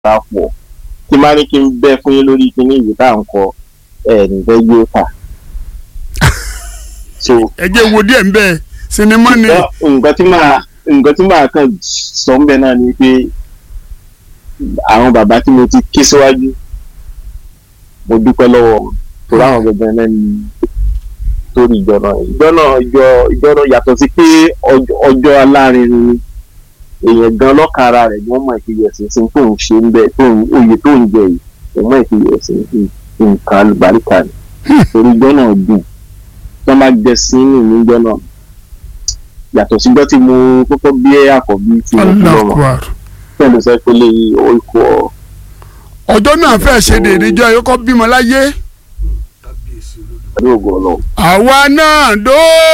bá pọ̀ tí má ní kí n bẹ́ fún yín lórí kíní ìwé tá à ń kọ ẹ̀ nìfẹ́ yóò kà. so ẹ jẹ́ wo díẹ̀ ń bẹ́ẹ̀ sinimá ni nǹkan nǹkan tí màá nǹkan tí màá kàn sọ ń bẹ náà ni pé àwọn bàbá tí mo ti ké síwájú mo dúpẹ́ lọ́wọ́ wọn torí àwọn gbẹgbẹ náà ni torí ìjọ náà ìjọ náà ìjọ ìjọ náà yàtọ̀ sí pé ọjọ́ ọjọ́ alárinrin ni èèyàn gan lọ́kàn ara rẹ̀ ni wọ́n mọ̀ ìfiyèsí sí tó ń ṣe ń bẹ tó ń oyè tó ń jẹ yìí wọ́n mọ̀ ìfiyèsí nǹkan alùbáríkà ni torí ìjọ náà dùn tó máa jẹ sí nínú ìjọ náà yàtọ̀ síjọ́ tí mo kọ́kọ́ bí àkọ́bí tí mo fi lọ́mọ alákùá pẹ̀lú sẹ́kọ́lé orúkọ ọjọ́ náà fẹ́ ṣe dèrè jọ ẹ̀yọ́kọ́ bímọ láyé kábíyèsí olódùmarè. pẹ̀lú ògo ọlọ́run. àwa náà dó.